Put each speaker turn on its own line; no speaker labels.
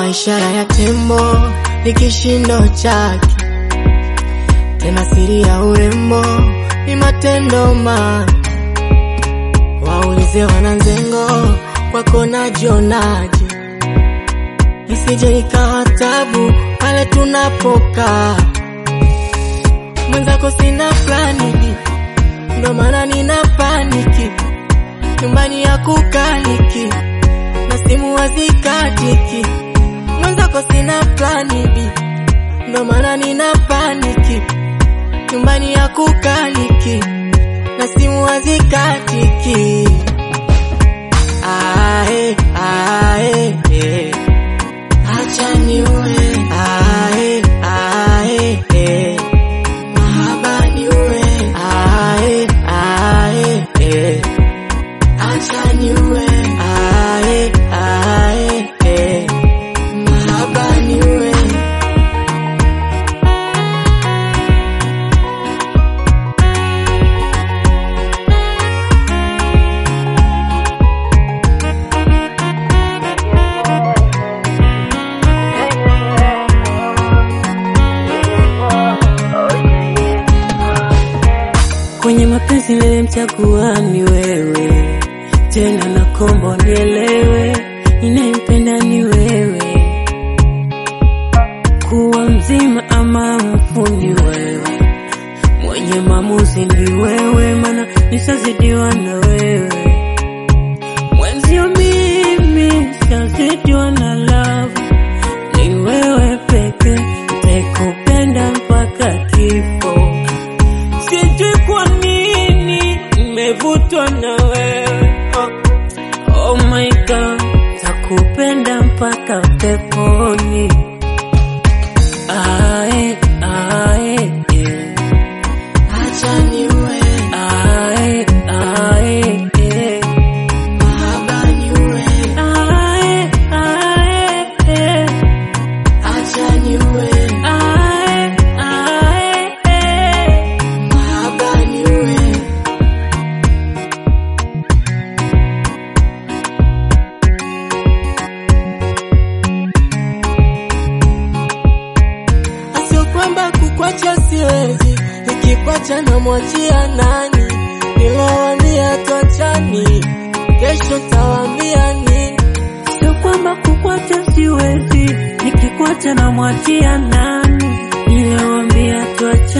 kama ishara ya tembo ni kishindo chake, tena siri ya urembo ni matendo ma waulize wananzengo kwako najionaje, isije ikawa tabu pale tunapokaa. Mwenzako sina plani, ndo maana nina paniki, nyumbani ya kukaliki na simu hazikatiki. Mwenzako sina plani B, ndo maana nina paniki, nyumbani ya kukaliki na simu hazikatiki. Ae, ae, eh. Acha niue, ae, ae, eh. Mahaba niue, ae, ae, eh. Acha niue, ae, ae, eh. Mahaba niue.
Kwenye mapenzi nilimchagua ni wewe, tena na kombo nielewe, ninayempenda ni wewe, kuwa mzima ama mfu ni wewe, mwenye maamuzi ni wewe, mana nishazidiwa na wewe, mwenzio mimi shazidiwa na love, ni wewe peke, nitakupenda mpaka kifo. Sijui kwa nini nimevutwa na wewe oh. Oh my god, takupenda mpaka peponi. Ae, ae, eh.
Acha niue,
Ae, ae, eh.
mahaba niue.
Ae, ae, eh.
Acha niue,
Ae, ae, eh.
mahaba niue. Asio kwamba kukwacha siwezi, nikikwacha namwachia nani? Nilowaambia tuachani, kesho tawaambia nini?
Sio kwamba kukwacha siwezi, nikikwacha namwachia nani? Niliwaambia tuache